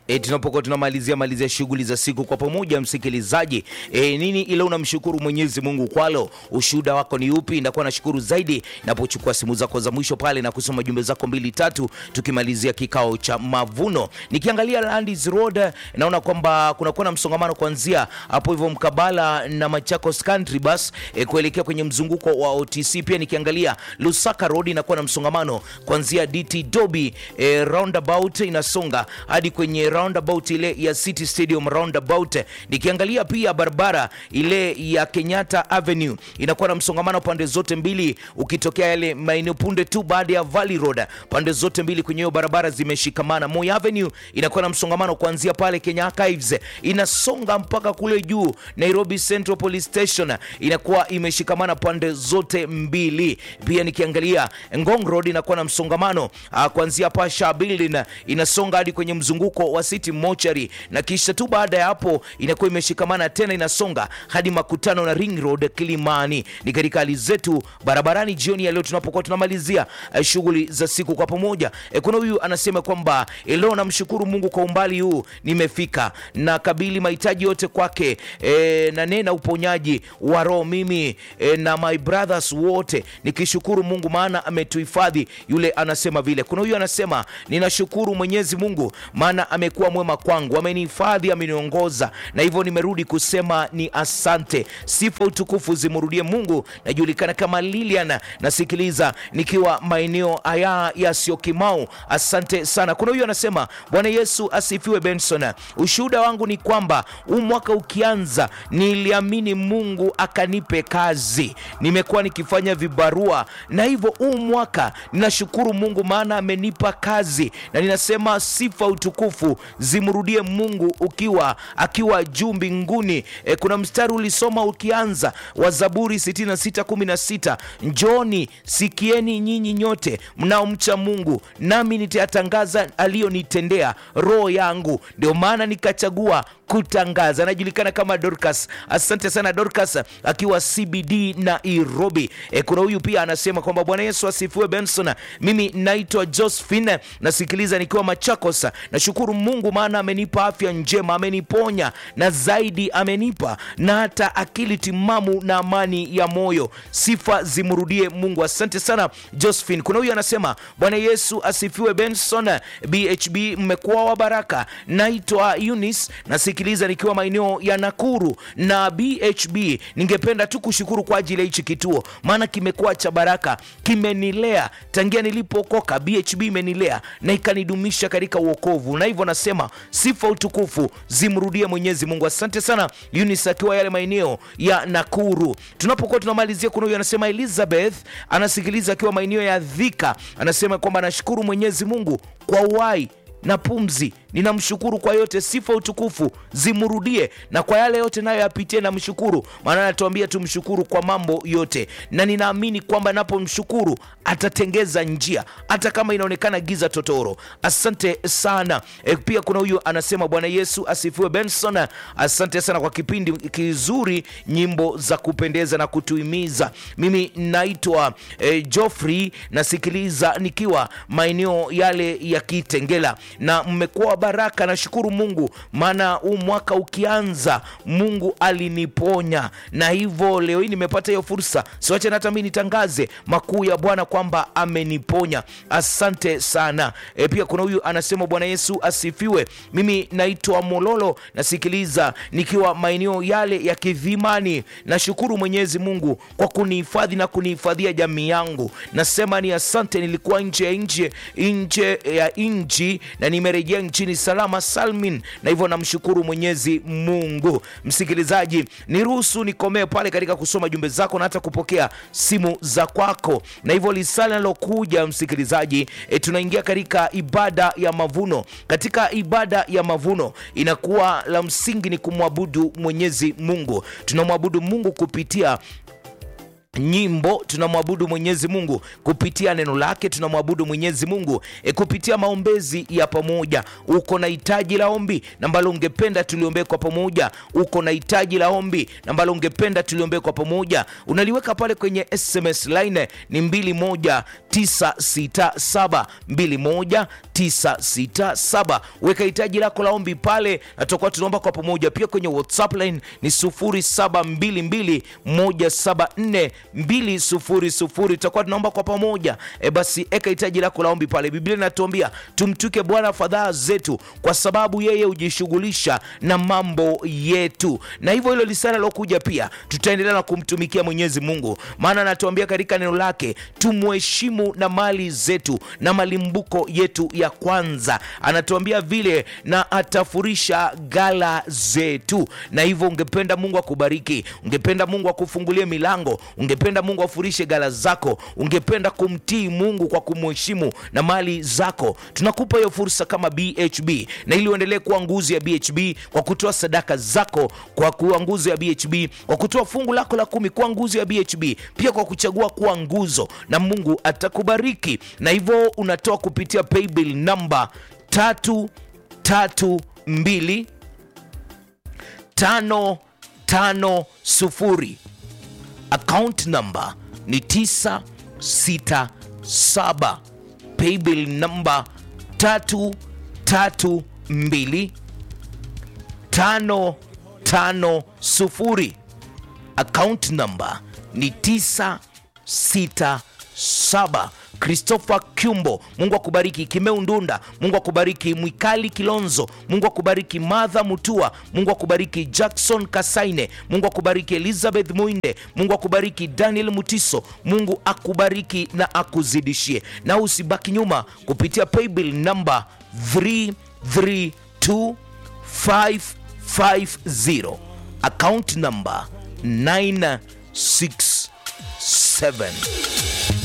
E, tunapokuwa tunamalizia malizia shughuli za siku kwa pamoja, msikilizaji, e, nini ile unamshukuru Mwenyezi Mungu kwalo? Ushuhuda wako ni upi? Ndakuwa nashukuru zaidi napochukua simu zako za mwisho pale na kusoma jumbe zako mbili tatu, tukimalizia kikao cha mavuno. Nikiangalia Landis Road naona kwamba kunakuwa na msongamano kuanzia hapo hivyo mkabala na Machakos Country Bus e, kuelekea kwenye mzunguko wa OTC. Pia nikiangalia Lusaka Road inakuwa na msongamano kuanzia DT Dobi e, roundabout inasonga hadi kwenye roundabout ile ya City Stadium roundabout. Nikiangalia pia barabara ile ya Kenyatta Avenue inakuwa na msongamano pande zote mbili, ukitokea yale maeneo punde tu baada ya Valley Road, pande zote mbili kwenye hiyo barabara zimeshikamana. Moi Avenue inakuwa na msongamano kuanzia pale Kenya Archives inasonga mpaka kule juu Nairobi Central Police Station, inakuwa imeshikamana pande zote mbili. Pia nikiangalia Ngong Road inakuwa na msongamano ah, kuanzia Pasha Building inasonga hadi kwenye mzunguko wa City Mortuary, na kisha tu baada ya hapo inakuwa imeshikamana tena inasonga hadi makutano na Ring Road Kilimani. Ni katika hali zetu barabarani jioni ya leo tunapokuwa tunamalizia eh, shughuli za siku kwa pamoja. Eh, kuna huyu anasema kwamba eh, leo namshukuru Mungu kwa umbali huu nimefika na kabili mahitaji yote kwake eh, na nena uponyaji wa roho mimi eh, na my brothers wote nikishukuru Mungu maana ametuhifadhi. Yule anasema vile. Kuna huyu anasema ninashukuru Mwenyezi Mungu maana amekuwa mwema kwangu, amenihifadhi, ameniongoza na hivyo nimerudi kusema ni asante. Sifa utukufu zimrudie Mungu. Najulikana kama Lilian, nasikiliza nikiwa maeneo haya ya Syokimau. Asante sana. Kuna huyu anasema Bwana Yesu asifiwe. Benson, ushuhuda wangu ni kwamba huu mwaka ukianza, niliamini Mungu akanipe kazi, nimekuwa nikifanya vibarua na hivyo huu mwaka ninashukuru Mungu maana amenipa kazi, na ninasema sifa utukufu zimrudie Mungu ukiwa akiwa juu mbinguni. E, kuna mstari ulisoma ukianza wa Zaburi 66:16 njoni sikieni nyinyi nyote mnaomcha Mungu, nami nitayatangaza aliyonitendea roho yangu. Ndio maana nikachagua kutangaza. Anajulikana kama Dorcas. Asante sana Dorcas, akiwa CBD Nairobi. E, kuna huyu pia anasema kwamba Bwana Yesu asifiwe. Benson, mimi naitwa Josephine, nasikiliza nikiwa Machakos. Nashukuru Mungu maana amenipa afya njema, ameniponya na zaidi amenipa na hata akili timamu na amani ya moyo. Sifa zimrudie Mungu. Asante sana Josephine. Kuna huyu anasema Bwana Yesu asifiwe. Benson, BHB mmekuwa wa baraka. Naitwa Eunice, nasikiliza nikiwa maeneo ya Nakuru na BHB. Ningependa tu kushukuru kwa ajili ya hichi kituo, maana kimekuwa cha baraka, kimenilea tangia nilipokoka. BHB imenilea na ikanidumisha katika uokovu, na hivyo nasema sifa utukufu zimrudie Mwenyezi Mungu. Asante sana Eunice akiwa yale maeneo ya Nakuru. Tunapokuwa tunamalizia, kuna huyu anasema Elizabeth anasikiliza akiwa maeneo ya Dhika, anasema kwamba anashukuru Mwenyezi Mungu kwa uhai na pumzi. Ninamshukuru kwa yote, sifa utukufu zimrudie, na kwa yale yote nayo yapitie na mshukuru, maana anatuambia tumshukuru kwa mambo yote, na ninaamini kwamba napomshukuru atatengeza njia hata kama inaonekana giza totoro. Asante sana. E, pia kuna huyu anasema Bwana Yesu asifiwe. Benson, asante sana kwa kipindi kizuri, nyimbo za kupendeza na kutuhimiza. Mimi naitwa e, Joffrey, nasikiliza nikiwa maeneo yale ya Kitengela na mmekuwa baraka. Nashukuru Mungu maana huu mwaka ukianza, Mungu aliniponya na hivyo leo hii nimepata hiyo fursa, siwache hata mimi nitangaze makuu ya Bwana kwamba ameniponya. Asante sana. E, pia kuna huyu anasema Bwana Yesu asifiwe. Mimi naitwa Mololo, nasikiliza nikiwa maeneo yale ya Kidhimani. Nashukuru Mwenyezi Mungu kwa kunihifadhi na kunihifadhia jamii yangu. Nasema ni asante, nilikuwa nje ya nje nje ya nchi na nimerejea nchini salama salmin, na hivyo namshukuru Mwenyezi Mungu. Msikilizaji, niruhusu nikomee pale katika kusoma jumbe zako na hata kupokea simu za kwako, na hivyo lisali nalokuja msikilizaji, e, tunaingia katika ibada ya mavuno. Katika ibada ya mavuno inakuwa la msingi ni kumwabudu Mwenyezi Mungu. Tunamwabudu Mungu kupitia nyimbo tunamwabudu mwenyezi mungu kupitia neno lake tunamwabudu mwenyezi mungu e, kupitia maombezi ya pamoja uko na hitaji la ombi na ambalo ungependa tuliombee kwa pamoja uko na hitaji la ombi na ambalo ungependa tuliombee kwa pamoja unaliweka pale kwenye sms line ni 21967 21967 weka hitaji lako la ombi pale na tutakuwa tunaomba kwa pamoja pia kwenye whatsapp line ni 0722174200 tutakuwa tunaomba kwa pamoja e basi eka hitaji lako la ombi pale biblia inatuambia tumtuke bwana fadhaa zetu kwa sababu yeye hujishughulisha na mambo yetu na hivyo hilo lisana lokuja pia tutaendelea na kumtumikia mwenyezi mungu maana anatuambia katika neno lake tumheshimu na mali zetu na malimbuko yetu ya kwanza anatuambia vile na atafurisha gala zetu na hivyo ungependa mungu akubariki ungependa mungu akufungulie milango ungependa mungu afurishe gala zako ungependa kumtii mungu kwa kumheshimu na mali zako tunakupa hiyo fursa kama bhb na ili uendelee kuwa nguzo ya bhb kwa kutoa sadaka zako kwa kuwa nguzo ya bhb kwa kutoa fungu lako la kumi kuwa nguzo ya bhb pia kwa kuchagua kuwa nguzo na mungu atakubariki na hivyo unatoa kupitia paybill namba tatu tatu mbili tano tano sufuri account number ni 967 paybill number 332 550 account number ni 967 christopher kyumbo mungu akubariki kimeu ndunda mungu akubariki mwikali kilonzo mungu akubariki madha mutua mungu akubariki jackson kasaine mungu akubariki elizabeth muinde mungu akubariki daniel mutiso mungu akubariki na akuzidishie na usibaki nyuma kupitia paybill namba 332550 account number 967